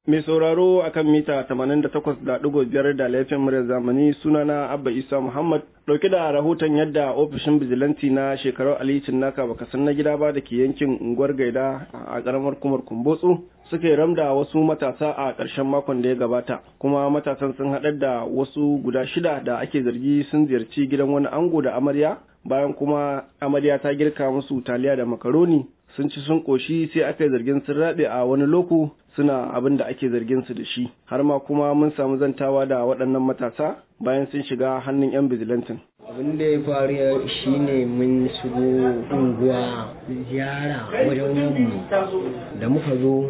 Mai sauraro akan mita 88.5 da laifin muryar zamani sunana Abba Isa Muhammad dauke da rahoton yadda ofishin bijilanti na shekarar alicin naka baka san na gida ba da ke yankin unguwar gaida a karamar kumar kumbotsu suka ramda wasu matasa a ƙarshen makon da ya gabata kuma matasan sun haɗar da wasu guda shida da ake zargi sun ziyarci gidan wani ango da amarya bayan kuma amarya ta girka musu taliya da makaroni sun ci sun ƙoshi sai aka yi zargin sun raɗe a wani loku suna abin da ake zargin su da shi har ma kuma mun samu zantawa da waɗannan matasa bayan sun shiga hannun 'yan bijilantin. abin da ya faru shine mun shigo unguwa ziyara wajen mu da muka zo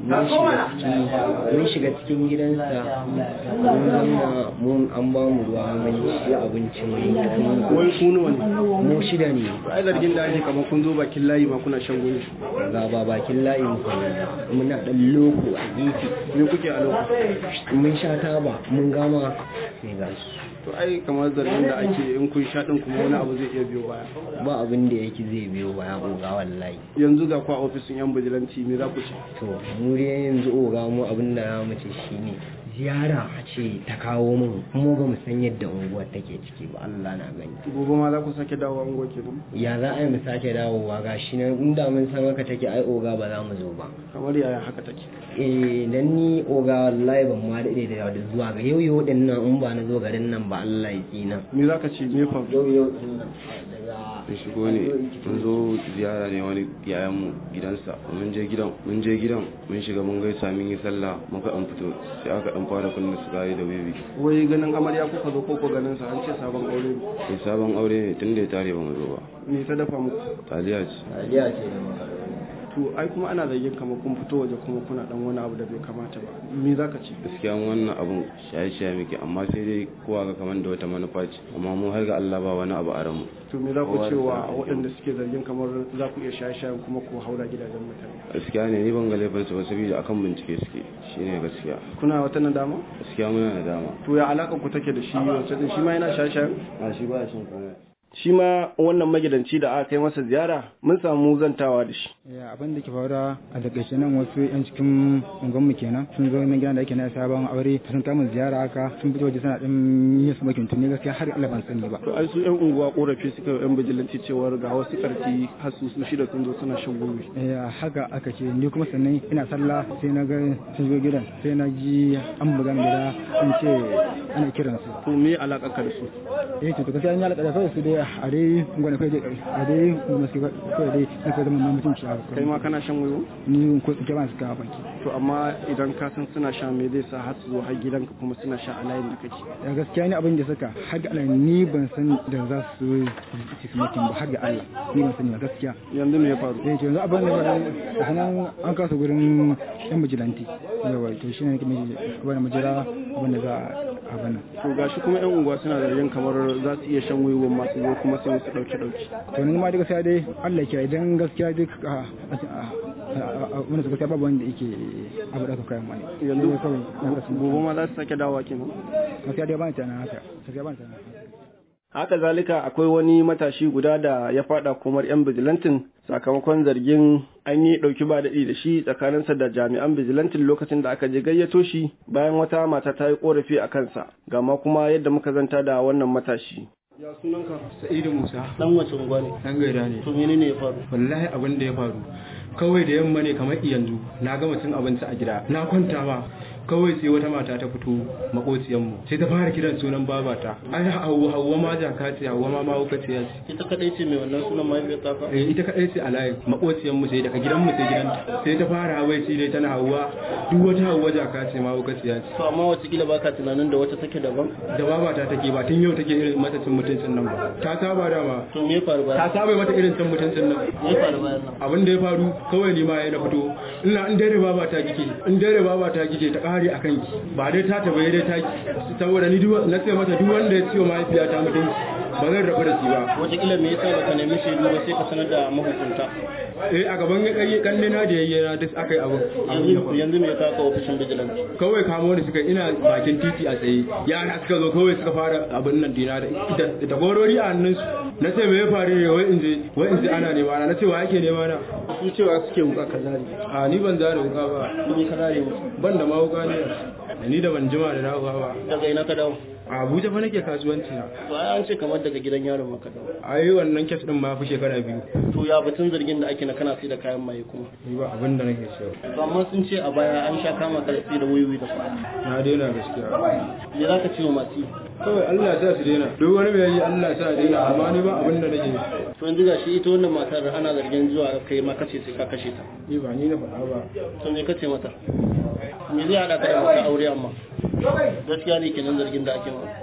mun shiga cikin gidansa mun zauna mun an ba mu ruwa mun ci abinci mun wai kunu wani mu shida ne ai zargin da ake kamar kun zo bakin layi ma kuna shan gumi ga ba bakin layi mu muna dan loko a gefe me kuke a lokacin mun sha taba mun gama sai ga su to ai kamar zargin da ake in kun sha din kuma wani abu zai iya biyo baya ba abin da yake zai biyo baya oga wallahi yanzu ga kwa ofisin yan bijilanci me za ku ce to mu dai yanzu oga mu abin da za mu ce shine ziyara a ce ta kawo min mu ba mu san yadda unguwar take ciki ba Allah na gani gobe ma za ku sake dawowa unguwa kenan ya za a yi mu sake dawowa ga shi nan inda mun san haka take ai oga ba za mu zo ba kamar yaya haka take eh dan ni oga wallahi ban ma daɗe da da zuwa ga yau yau din nan in ba na zo garin nan ba Allah ya tsina me za ka ce me fa yau yau din nan mun shigo ne mun zo ziyara ne wani yayanmu gidansa mun je gidan mun je gidan mun shiga mun gaisa mun yi sallah muka dan fito sai aka dan fara kunna sigari da wiwi wai ganin amarya kuka zo ko ko ganin sa an ce sabon aure ne sai sabon aure ne tun da ya tare ba mu zo ba me ta dafa muku taliya ce Aliya ce da makaroni to ai kuma ana zargin kamar kun fito waje kuma kuna dan wani abu da bai kamata ba me za ka ce gaskiya wannan abun shaye-shaye muke amma sai dai kowa ga kamar da wata manufa ce amma mu har ga Allah ba wani abu a ranmu to me za ku Kowa da cewa sana'a. waɗanda suke zargin kamar za ku iya shaye-shayen kuma ku haura gidajen mutane gaskiya ne ni ban ga laifin su ba saboda akan bincike suke shine gaskiya kuna wata nadama gaskiya muna da dama to ya alaka ku take da shi wacce din shi ma yana shaye-shayen a shi ba shin komai shi ma wannan magidanci da aka kai masa ziyara mun samu zantawa da shi Ya abin da ke faruwa a takaice nan wasu yan cikin unguwanmu kenan sun zo nan gidan da ake na sabon aure sun kama ziyara haka sun fito waje suna din yin su makin tuni gaskiya har Allah ban sani ba to ai su yan unguwa korafi suka yi yan bijilanci cewar ga wasu karfi har su su shida sun zo suna shan gumi ya haka aka ce ni kuma sannan ina sallah sai na ga sun zo gidan sai na ji an buga ni gida an ce ana kiran su to me alaka ka da su eh to gaskiya an yi alƙada kawai su dai a dai gwani kai dai a dai gwani su kawai dai na kai zama mutunci a kai ma kana shan wayo ni ko ke ba su ka banki to amma idan ka san suna sha me zai sa har su zo har gidanka kuma suna sha a layin da kake ya gaskiya ni abin da suka har ga Allah ni ban san da za su ci su mutum ba har ga Allah ni ban sani ba gaskiya yanzu me ya faru eh to yanzu abin da da sanan an kasa gurin yan bijilanti yawa to shine nake mai abin da majira abin da za a abin nan to gashi kuma yan unguwa suna da yin kamar za su iya shan wayo masu zo kuma sai su dauke dauke to ni ma da gaskiya dai Allah ya kiyaye idan gaskiya duk a wani su gaskiya babu wanda yake abu da aka kayan mani yanzu Sai kawai na kasu gobe ma za su sake dawowa kenan gaskiya dai ba ni tunanin haka gaskiya ba ni tunanin haka haka zalika akwai wani matashi guda da ya fada komar yan bijilantin sakamakon zargin an yi ɗauki ba daɗi da shi tsakaninsa da jami'an bijilantin lokacin da aka je gayyato shi bayan wata mata ta yi korafi a kansa gama kuma yadda muka zanta da wannan matashi ya sunanka Sa'idu Musa dan wace unguwa ne dan gaida ne to menene ya faru wallahi abin da ya faru kawai da yamma ne kamar yanzu na gama cin abinci a gida na kwanta ba kawai sai wata mata ta fito makociyanmu sai ta fara kiran sunan babata ai hawwa hawwa ma jaka ce hawwa ma mawuka ce ce ita kadai ce mai wannan sunan mahaifiyar taka eh ita kadai ce a layi makociyanmu sai daga gidanmu sai gidanta sai ta fara hawai shi dai tana hawwa duk wata hawwa jaka ce mawuka ce ce to amma watakila baka tunanin da wata take daban da babata take ba tun yau take irin mata cin mutuncin nan ba ta saba dama to me ya faru ta bayan saba mata irin cin mutuncin nan me ya faru bayan nan abin da ya faru kawai ni ma ya na fito ina in dare baba ta kike in dare baba ta kike ta kare akan ki ba dai ta tabaye dai ta ki saboda ni duk na ce mata duk wanda ya ciwo mahaifiyata mutunci ba zan rabu da shi ba watakila me yasa baka nemi shaidu ba sai ka sanar da mahukunta eh a gaban kai kanne na da yayyana duk akai abin abin ya yanzu faru. yanzu me ya kawo ofishin vigilance kawai kamo da suka ina bakin titi a tsaye yara suka zo kawai suka fara abin nan dina da da- da gorori a hannunsu na ce me ya faru ne wai in je wai in je ana nema na na ce wa yake nema na su cewa suke wuka ka zare a ni ban zare wuka ba ni ka zare musu ban da ma wuka ne ni da ban jima da dawowa ba daga ina ka dawo a abuja fa nake kasuwanci na to ai an ce kamar daga gidan yaron maka dawo ai wannan kes din ma fi shekara biyu to ya batun zargin da ake na kana sai da kayan maye kuma ni ba abin da nake so to amma sun ce a baya an sha kama karfi da wuyoyi da kuɗi na daina gaskiya me za ka ce wa masu yi kawai Allah ya sa su daina duk wani mai yi Allah ya sa daina amma ni ba abin da nake to yanzu gashi ita wannan matar ana zargin zuwa kai ma kace sai ka kashe ta ni ba ni na faɗa ba to me kace mata me zai hada ka da mata aure amma gaskiya ne kenan zargin da ake ma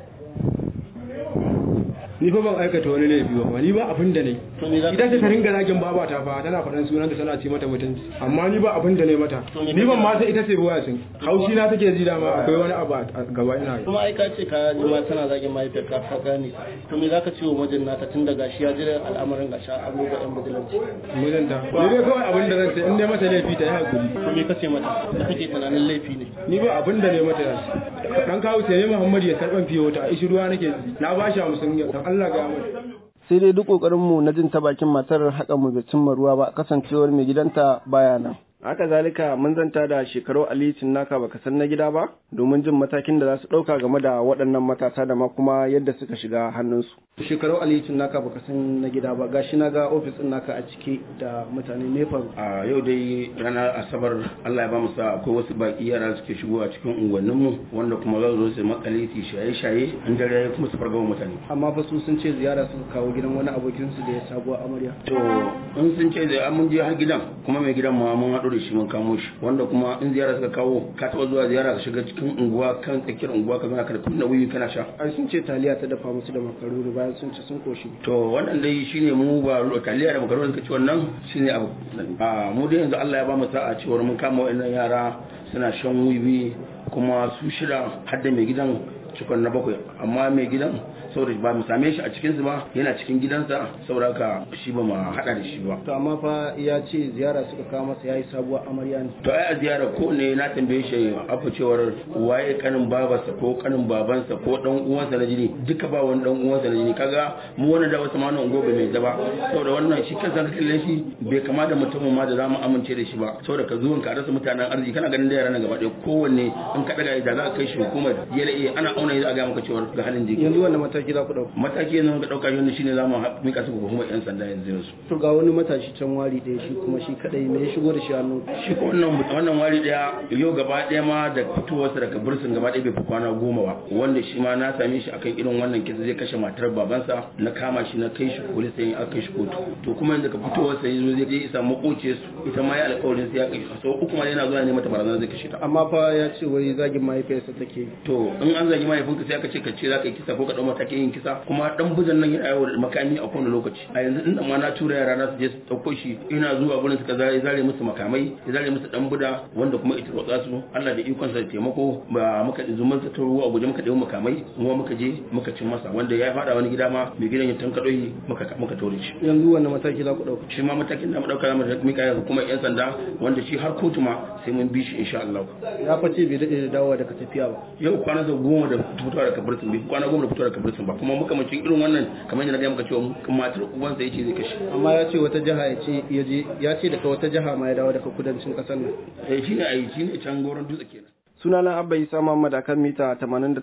ni fa ban aikata wani laifi ba ni ba abin da ne to me za ka ita ce ta ringa zagin babata fa tana faɗan sunanta tana ce mata mutunci amma ni ba abin da ne mata To me ni ban ma sai ita ce ruwa sun haushi na take ji dama akwai wani abu a gaba ina yi kuma ai ka ce ka ji ma tana zagin mahaifiyar ka ka gane ta to me za ka ce wa mijin nata tun da gashi ya jira al'amarin gashi an ga yan bijilanci mijinta ni dai kawai abin da zan ce in dai mata laifi ta yi hakuri to me kace mata da kake tunanin laifi ne ni ba abin da ne mata dan kawo sai ne Muhammad ya karban fiye wata ishi ruwa nake ji na ba shi hamsin ya dan Allah ga mu sai dai duk kokarin mu na jin ta bakin matar haka mu bai cimma ruwa ba kasancewar mai gidanta baya nan haka zalika mun zanta da shekaru ali naka baka san na gida ba domin jin matakin da za su ɗauka game da waɗannan matasa da ma kuma yadda suka shiga hannunsu shekaru ali naka baka san na gida ba gashi na ga ofis ɗin naka a ciki da mutane ne faru a yau dai ranar asabar Allah ya ba mu sa akwai wasu baki yara suke shigo a cikin unguwannin mu wanda kuma za su zo su makale su shaye shaye an dare kuma su fargaba mutane amma fa su sun ce ziyara suka kawo gidan wani abokin su da ya sabuwa amarya to in sun ce da mun je har gidan kuma mai gidan ma mun haɗu da shi mun kamo shi wanda kuma in ziyara suka kawo ka taɓa zuwa ziyara ka shiga cikin unguwa kan tsakiyar unguwa ka zana ka da kunna wuyi kana sha ai sun ce taliya ta dafa musu da makaroni bayan sun ci sun koshi to wannan dai shine mu ba taliya da makaroni suka ci wannan shine abu a mu dai yanzu Allah ya ba mu sa'a cewar mun kama wa'annan yara suna shan wiwi kuma su shida har da mai gidan cikon na bakwai amma mai gidan saboda ba mu same shi a cikin su ba yana cikin gidansa saboda haka shi ba mu hada da shi ba to amma fa ya ce ziyara suka kawo masa yayi sabuwar amarya ne to ai a ziyara ko ne na tambaye shi afa cewar waye kanin babarsa ko kanin babansa ko dan uwansa na jini duka ba wani dan uwansa na jini kaga mu wannan da wasu mana ungo bai mai zaba saboda wannan shi kansa ka kalle shi bai kama da mutumin ma da zamu amince da shi ba saboda ka zuwan ka rasa mutanen arziki kana ganin da yaran gaba ɗaya kowanne in ka daga da za ka kai shi hukumar YLA ana auna za a ga maka cewar ga halin jiki yanzu wannan mataki za ku dauka mataki yanzu ka dauka shi shine zamu mika su ga hukumar yan sanda yanzu yanzu to ga wani matashi can wari ɗaya shi kuma shi kadai me ya shigo da shi hannu shi ko wannan wannan wari daya yau gaba daya ma da fitowarsa daga bursun gaba daya bai fi kwana goma ba wanda shi ma na same shi akan irin wannan kisa zai kashe matar babansa na kama shi na kai shi polis sai aka kai shi kotu to kuma yanzu ka fitowarsa yanzu zai je isa makoce su ita ma ya alƙawarin sai ya kai shi so uku ma yana zuwa ne mata barazana zai kashe ta amma fa ya ce wai zagin mahaifiyarsa take to in an zagi mahaifinka sai aka ce ka ce za ka yi kisa ko ka ɗau matakin yin kisa kuma dan buzan nan yana yawo da makami a kowane lokaci a yanzu inda ma na tura yara na su je su ɗauko shi ina zuwa gurin suka zare zare musu makamai ya zare musu dan buda wanda kuma ita rotsa su Allah da ikon sa da taimako ba muka zumun sa ta ruwa guje muka ɗau makamai kuma muka je muka cin masa wanda ya faɗa wani gida ma mai gidan ya tankado shi muka muka tore shi yanzu wannan mataki za ku dauka shi ma matakin da mu dauka zamu mika ya kuma yan sanda wanda shi har kotu ma sai mun bi shi insha Allah ya face bai dade da dawowa daga tafiya ba yau kwana da goma da fitowa daga birtin bai kwana goma da fitowa daga birtin ba kuma muka mace irin wannan kamar yadda na gaya maka cewa matar uwansa yace zai kashe amma ya ce wata jiha ya ce ya je ya ce daga wata jiha ma ya dawo daga kudancin kasar nan eh shine ai shine can goron dutse kenan sunana abba isa muhammad akan mita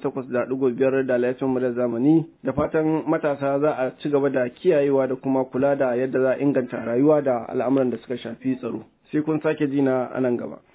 88.5 da laifin mu da zamani da fatan matasa za a ci gaba da kiyayewa da kuma kula da yadda za a inganta rayuwa da al'amuran da suka shafi tsaro sai kun sake jina a nan gaba